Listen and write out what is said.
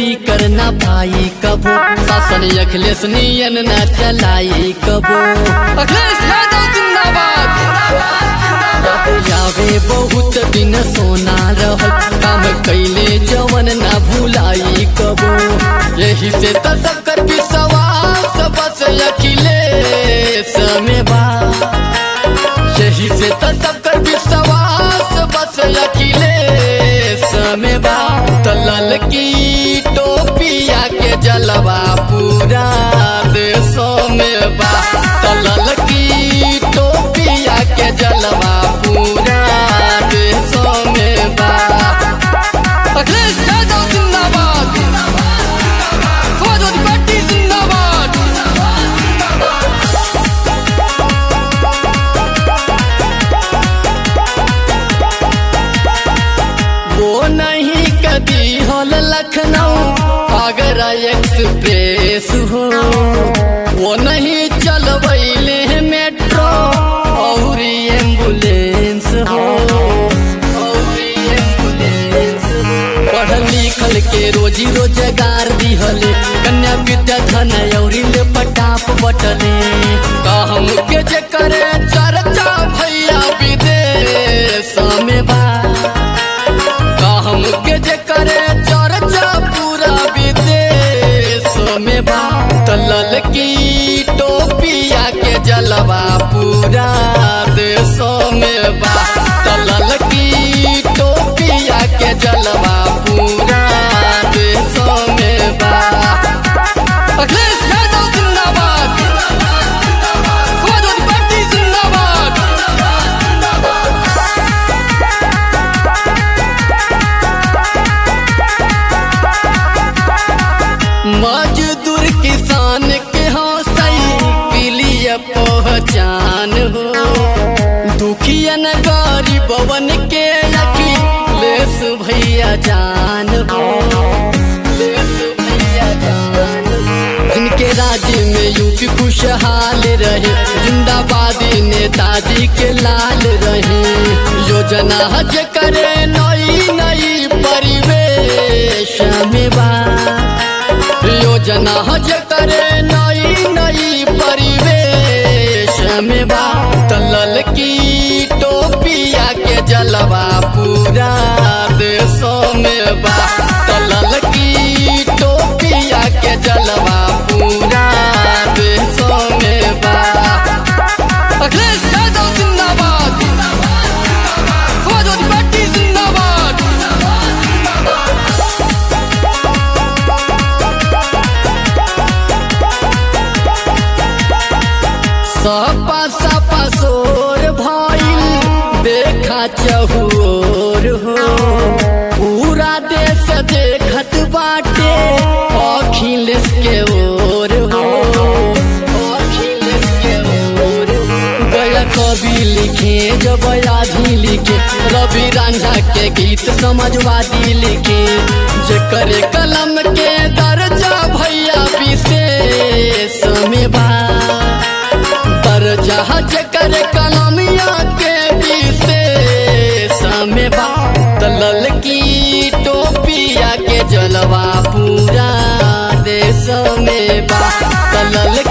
नौकरी करना पाई कबो शासन अखिलेश नियन न चलाई कबो अखिलेश यादव जिंदाबाद यावे बहुत दिन सोना रहल काम कैले जवन ना भुलाई कबो यही से त सबकर विश्वास बस अखिलेश में बा यही से त सबकर विश्वास बस अखिलेश में बा त ललकी टोपिया के जलवा पूरा देशों में बा त ललकी टोपिया के जलवा पूरा देशों में बा अखिलेश यादव जिंदाबाद समाजवादी पार्टी जिंदाबाद वो नहीं कभी हल लखनऊ आगरा एक्सप्रेस हो वो नहीं चलबैले मेट्रो और एम्बुलेंस हो औरी एम्बुलेंस हो। पढ़ल लिखल के रोजी रोजगार दिहले कन्या विद्या धन औरी ले पटाप बटले कहम के जे करे चर्चा भैया विदेश में बा कहम के जे करे चर्चा पूरा विदेश में बा तलल की टोपिया के जलवा पूरा देशों में बा तलल की टोपिया के जलवा पूरा देशों में बा अखिलेश यादव जिंदाबाद समाजवादी पार्टी जिंदाबाद मजदूर किसान के हौसई पीलिय पहचान हो दुखियन गरीबवन के अखी लेस भैया जान हो लेस भैया जान हो। जिनके राज्य में यूपी खुशहाल रहे जिंदाबादी नेताजी के लाल रहे योजना हज करे नई नई परिवेश में बा योजना हज करे नई नई परिवेश में बा तलल की टोपिया के जलवा पूरा देशों में बा तलल की टोपिया के जलवा पूरा देशों में बा अखिलेश यादव जिंदाबाद समाजवादी पार्टी जिंदाबाद सपा सपा सोर भइल देखा चहुर हो पूरा देश देखत बाटे अखिलेश के ओर हो अखिलेश के ओर हो। गया कवि लिखे जब आधी लिखे रवि रांझा के गीत समझवादी लिखे जेकर कलम के दर्जा भैया विशेष में बा दर्जा जेकर कलमिया के विशेष में बा तलल की टोपिया के जलवा पूरा देश में बा तलल